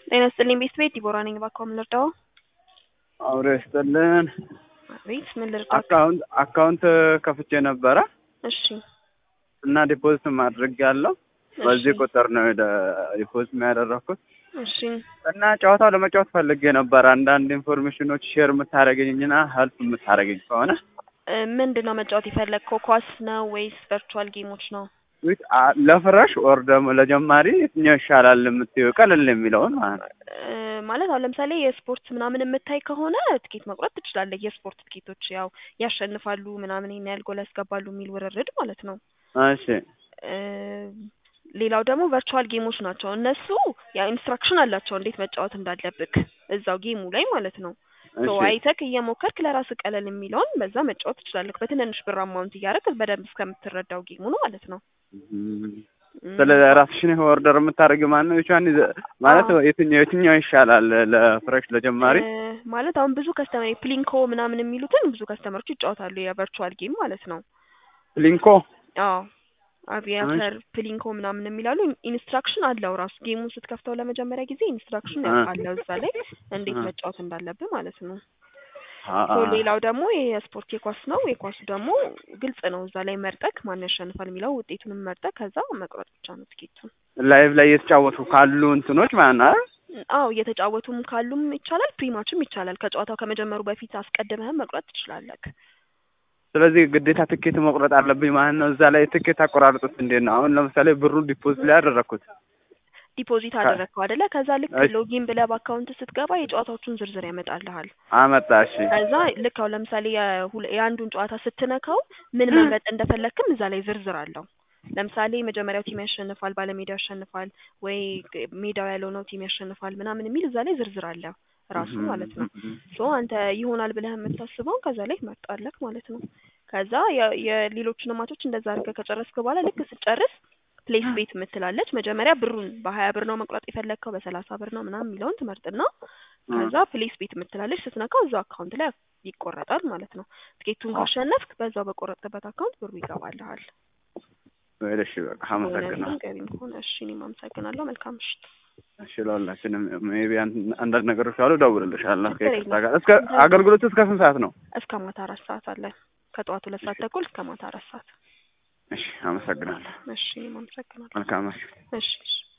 ጤና ይስጥልኝ ቤት ቤት ዲቦራ ነኝ። እባክዎ ምን ልርዳዎ? አውሬ ይስጥልን። አቤት ምን ልርዳዎ? አካውንት አካውንት ከፍቼ ነበረ እሺ እና ዲፖዚት ማድረግ ያለው በዚህ ቁጥር ነው ደ- ዲፖዚት ያደረኩት እሺ እና ጨዋታው ለመጫወት ፈልጌ ነበር። አንዳንድ ኢንፎርሜሽኖች ሼር የምታደርገኝና ሄልፕ የምታደርገኝ ከሆነ እ፣ ምንድን ነው መጫወት የፈለግከው? ኳስ ነው ወይስ ቨርቹዋል ጌሞች ነው? ዊት አ- ለፍረሽ ኦር ደግሞ ለጀማሪ የትኛው ይሻላል የምትይው ቀለል የሚለውን ማለት ነው። እ፣ ማለት አሁን ለምሳሌ የስፖርት ምናምን የምታይ ከሆነ ትኬት መቁረጥ ትችላለህ። የስፖርት ትኬቶች ያው ያሸንፋሉ ምናምን ይሄን ያህል ጎል ያስገባሉ የሚል ውርርድ ማለት ነው። እሺ እ፣ ሌላው ደግሞ ቨርቹዋል ጌሞች ናቸው። እነሱ ያው ኢንስትራክሽን አላቸው እንዴት መጫወት እንዳለብክ እዛው ጌሙ ላይ ማለት ነው። ሶ እሺ አይተክ እየሞከርክ ለራስህ ቀለል የሚለውን በዛ መጫወት ትችላለህ። በትንንሽ ብር አማውንት እያደረግ በደንብ እስከምትረዳው ጌሙን ማለት ነው። እም፣ እም፣ ስለ ራስሽን ኦርደር የምታደርጊው ማን ነው? የቻን ማለት አዎ። የትኛው የትኛው ይሻላል ለፍረሽ ለጀማሪ? እ፣ ማለት አሁን ብዙ ከስተመር ፕሊንኮ ምናምን የሚሉትን ብዙ ከስተመሮች ይጫወታሉ የቨርቹዋል ጌም ማለት ነው። ሊንኮ አዎ አቪያተር ፕሊንኮ ምናምን የሚላሉ ኢንስትራክሽን አለው ራሱ ጌሙን ስትከፍተው ለመጀመሪያ ጊዜ ኢንስትራክሽን አ- አለው እዛ ላይ እንዴት አ- መጫወት እንዳለብህ ማለት ነው። አ- ሶ ሌላው ደግሞ የስፖርት የኳስ ነው። የኳሱ ደግሞ ግልጽ ነው። እዛ ላይ መርጠክ ማን ያሸንፋል የሚለው ውጤቱንም መርጠክ ከዛ መቁረጥ ብቻ ነው ትኬቱን። ላይቭ ላይ እየተጫወቱ ካሉ እንትኖች ማለት ነው አይደል? አዎ እየተጫወቱም ካሉም ይቻላል፣ ፕሪማችም ይቻላል። ከጨዋታው ከመጀመሩ በፊት አስቀድመህም መቁረጥ ትችላለህ። ስለዚህ ግዴታ ትኬት መቁረጥ አለብኝ ማለት ነው። እዛ ላይ ትኬት አቆራርጡት እንዴት ነው? አሁን ለምሳሌ ብሩን ዲፖዚት ላይ ያደረኩት ዲፖዚት ከ- አደረግከው አይደለ? ከዛ ልክ እሺ። ሎጊን ብለህ በአካውንት ስትገባ የጨዋታዎቹን ዝርዝር ያመጣልሃል። አመጣ። እሺ ከዛ ልክ አሁን ለምሳሌ የሁለ- የአንዱን ጨዋታ ስትነካው ምን መምረጥ እንደፈለግክም እዛ ላይ ዝርዝር አለው። ለምሳሌ መጀመሪያው ቲም ያሸንፋል፣ ባለሜዳው ያሸንፋል፣ ወይ ግ- ሜዳው ያልሆነው ቲም ያሸንፋል ምናምን የሚል እዛ ላይ ዝርዝር አለ ራሱ ማለት ነው። ሶ አንተ ይሆናል ብለህ የምታስበውን ከዛ ላይ ትመርጣለህ ማለት ነው። ከዛ የ- የሌሎቹን ማቾች እንደዛ አድርገህ ከጨረስክ በኋላ ልክ ስጨርስ ፕሌስ ቤት የምትላለች መጀመሪያ ብሩን በሀያ ብር ነው መቁረጥ የፈለግከው በሰላሳ ብር ነው ምናምን የሚለውን ትመርጥና ከዛ ፕሌስ ቤት የምትላለች ስትነካው እዛው አካውንት ላይ ይቆረጣል ማለት ነው። ትኬቱን ካሸነፍክ በዛው በቆረጥበት አካውንት ብሩ ይገባልሃል። እሺ በቃ አመሰግናለሁ። ሆነልኝ ገቢም ከሆነ እሺ፣ እኔም አመሰግናለሁ። መልካም ምሽት። እሺ ለሁላችንም ሜቢ አንዳንድ ነገሮች ካሉ እደውልልሻለሁ። ችግር የለም። ከይቅርታ ጋር እስከ አገልግሎቱ እስከ ስንት ሰዓት ነው? እስከ ማታ አራት ሰዓት አለ። ከጠዋቱ ሁለት ሰዓት ተኩል እስከ ማታ አራት ሰዓት። እሺ አመሰግናለሁ። እሺ፣ እኔም አመሰግናለሁ። መልካም እሺ። እሺ እሺ።